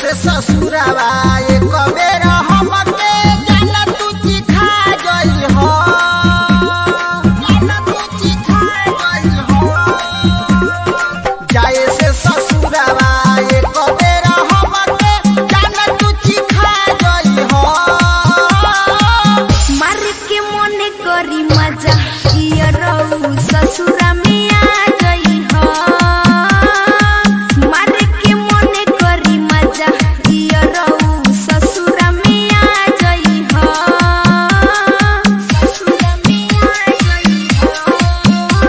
से ससुरावा एक बेर हमके जाना तू चिखा गई हो जाना तू चिखा गई हो जाए से ससुरावा एक बेर हमके जाना तू चिखा गई हो मार के मने करी मजा किया रहू ससुरा में आ गई हो मार के मने करी मजा किया रहू ससुरा में आ गई हो ससुरा में आ गई हो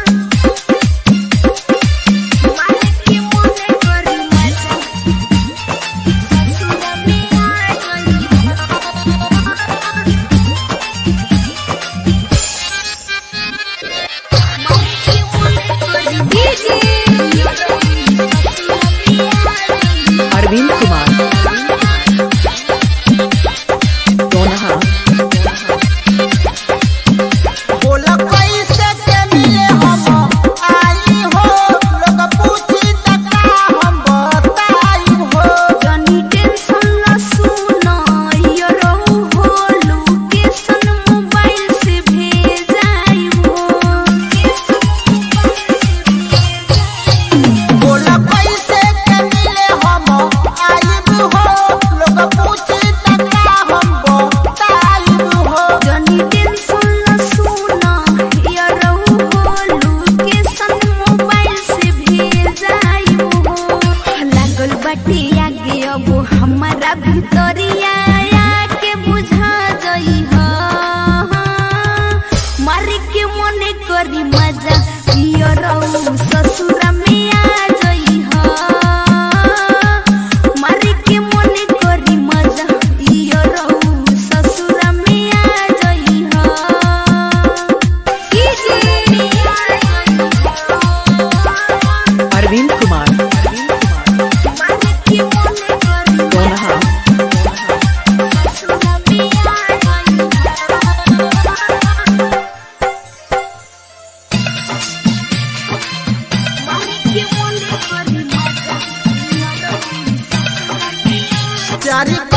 मार के मने करी मजा ससुरा में आ गई हो अरविंद कुमार दोनहा बोला कैसे के मिले हम आई हो लोग पूछी त का हम बताई हो जनी टेंशन न सुनो यो रहू हो लोकेशन मोबाइल से भेजाई हो बोला कैसे के मिले हम आईब हो लोग पूछी त का हम बताई हो जनी टेंशन न सुनो यो रहू हो लोकेशन मोबाइल से भेजाई हो लागल बाटे आगे अब हमारा भितरिया के बुझा जई हो मारी के मने करी मजा कियो रहू ससुरा में आ जई हो मारी के मने करी मजा कियो रहू ससुरा में आ जई हो अरविंद कुमार मारी के मने करी दोनहा ससुरा में आ जई हो चारी